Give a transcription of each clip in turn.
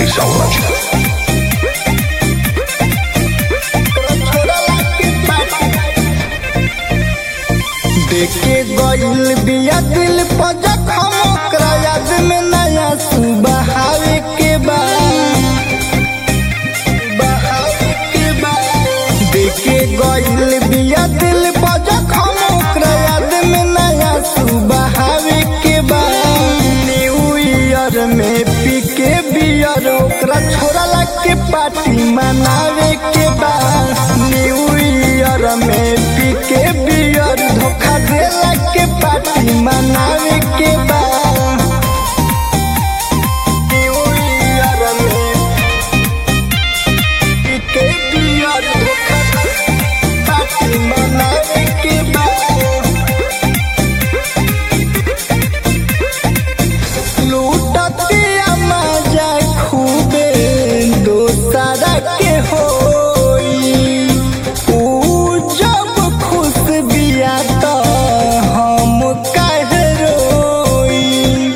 Jackie Sound. देखे गईल बिया दिल पर जखम ओकरा याद में नया सुबह आवे के बा बहावे के बा। देखे गईल बिया दिल पर जखम ओकरा याद में नया सुबह आवे के बा न्यू ईयर में पी के बियर ओकरा छोरा लग के पार्टी मनावे के बा न्यू ईयर में पी के बियर धोखा देला के पार्टी मनावे के बा न्यू ईयर में पी के बियर धोखा पार्टी मनावे के बा लूटतिया मजा खूबे दोसरा के होई ऊ जब खुश बिया त हम काहे रोई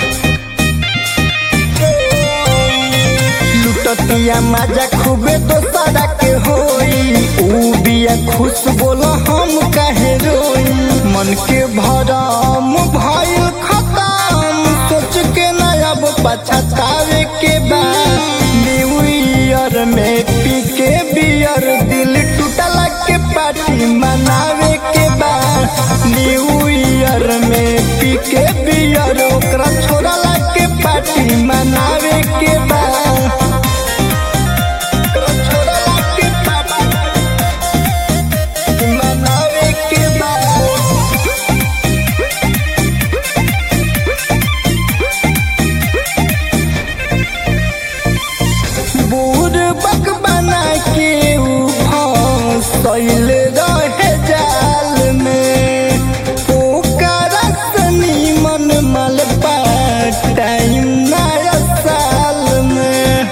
लूटतिया मजा खूबे दोसरा के होई ऊ बिया खुश बोल हम काहे रोई मन के भरम भइल खतम सोच के ना अब पछतावे के बा न्यू ईयर में पी के बियर दिल टूटला के पार्टी मनावे के बा न्यू ईयर में पी के बियर ओकरा छोड़ला के पार्टी मनावे के बा ओकरा छोड़ला के पार्टी मनावे के बा बूढ़ बक बना के ऊ फंसल रहे जाल में ओकर सनी मन मल टाइम नया साल में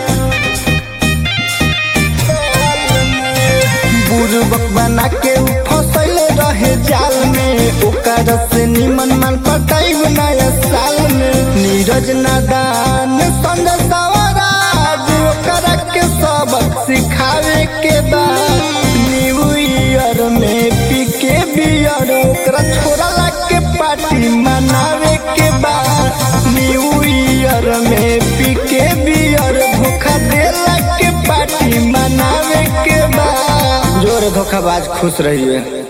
बुरबक बना के ऊ फंसल रहे जाल में ओकर से निमन मन पटाई नया साल में नीरज नादान संग सवराज ओकर के सबक सिखावे के बा न्यू ईयर में पी के बियर ओकरा छोड़ला के पार्टी मनावे के बा न्यू ईयर में पी के बियर धोखा देला के पार्टी मनावे के बा जोर धोखाबाज खुश रहिए